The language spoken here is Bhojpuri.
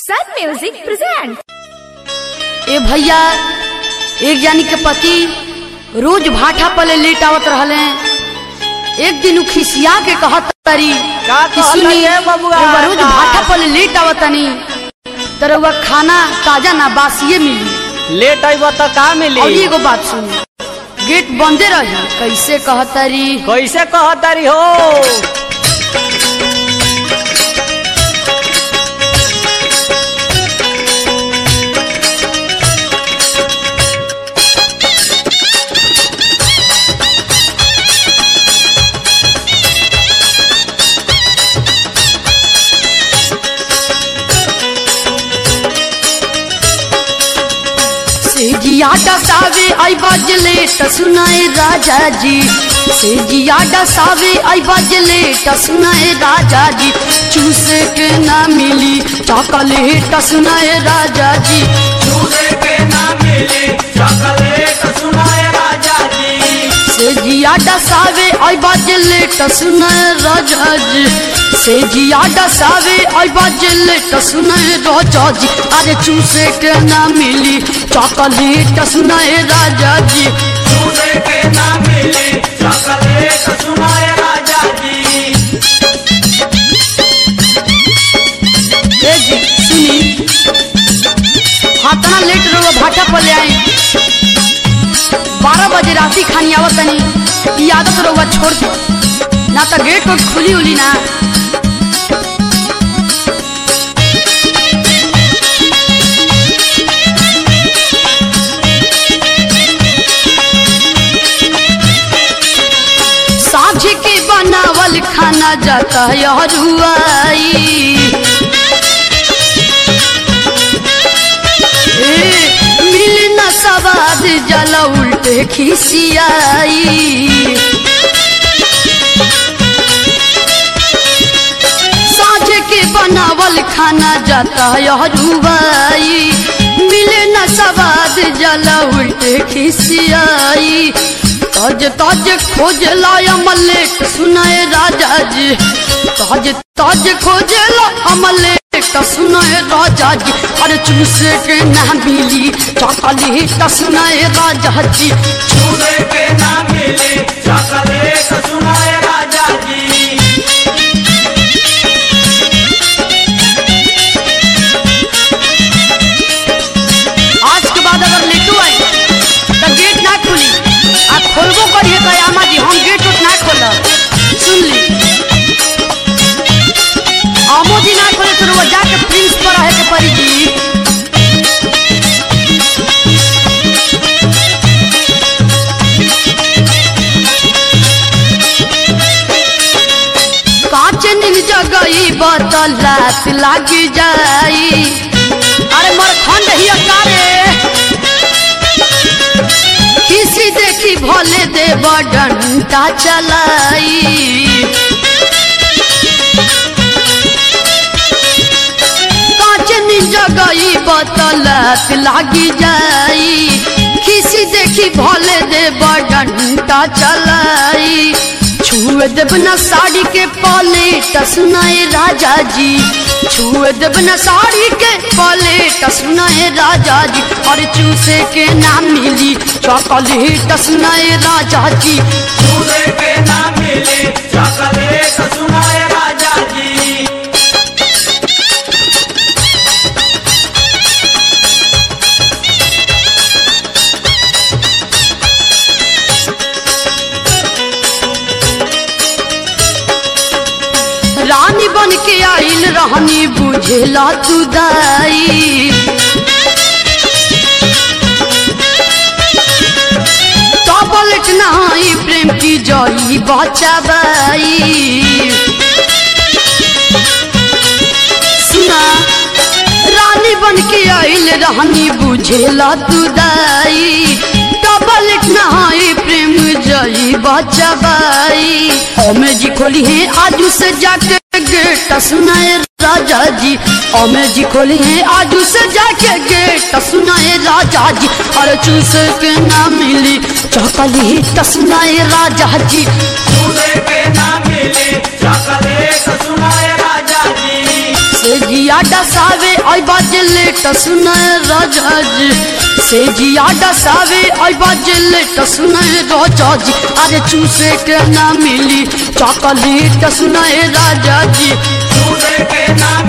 Sun Music presents. ए भैया एक जानी के पति रोज भाठा पले लेट आवत रहले एक दिन उ खिसिया के कहत तारी का कि कहत सुनी ये बबुआ? रउआ रोज का? भाठा पले लेट आवतनी तरवा खाना ताजा ना बासिए मिली लेट आइब त का मिली और एगो बात सुनी गेट बंदे रही कैसे कहतारी कैसे कहतारी हो सेजिया डसावे आई बजले त सुनाए राजा जी सेजिया डसावे आई बजले त सुनाए राजा जी चूसे के ना मिली चॉकलेट त सुनाए राजा जी सेजिया डसावे आई बजले त सुनाए राजा जी सेजिया डसावे आई बजले त सुनाए राजा जी अरे चूसे के ना मिली चॉकलेट त सुनाए राजा जी ए जी सुनी हाथना लेट रहो भाटा पर ले आई बारह बजे राती खानी आवत तनी ई आदत रहुआ छोड़ दे ना तो गेट वेट खुली उली ना साझ के बनावल खाना जाता है हरुआई ए, मिल न सवाद जला उल्टे खिसियाई साझ के बनावल खाना जाता है हरुआई मिले न सवाद जला उल्टे खिसियाई तज तज खोज लाया मल्लेक सुनाए राजा जी तज तज खोज ला मल्लेक सुनाए राजा जी अरे चूसे के ना मिली चॉकलेट सुनाए राजा जी आज के बाद अगर लेटू आई तो गेट ना खुली आ खोलबो करिए कयामा जी हम गेट उठ ना खोलब सुन ली आमो जी ना खोले तो वो जाके प्रिंस पर रहे के परी जी कांच नील जगई बतल रात लाग जाई अरे मर खंड ही कारे किसी देखी भोले देव डंटा चलाई कांच जगई बतलत लागी जाई किसी देखी भोले देव डंटा चलाई छुए देव न साड़ी के पलेट सुनाए राजा जी छुए देव न साड़ी के पलेट सुनाए राजा जी और चूसे के ना मिली चॉकलेट सुनाए राजा जी रानी बन के आइल रहनी बुझेला तू दाई टॉबलेट नहाई प्रेम की जई बचाबाई सुना रानी बन के आइल रहनी बुझेला तू दाई टॉबलेट नहाई प्रेम जई बचाबाई ओमे जी खोली है आजू से जाके गेट सुनाए राजा जी ओमे जी खोली है आजू से जाके गेट सुनाए राजा जी और चूस के ना मिली चॉकलेट सुनाए राजा जी चॉकलेट सुनाए राजा जी से जिया डसावे आई बा लेट सुनाए राजा जी से जिया डसावे अबा जे लेट सुनाए राजा जी अरे चूसे के ना मिली चॉकलेट सुनाए राजा जी दूसरे के नाम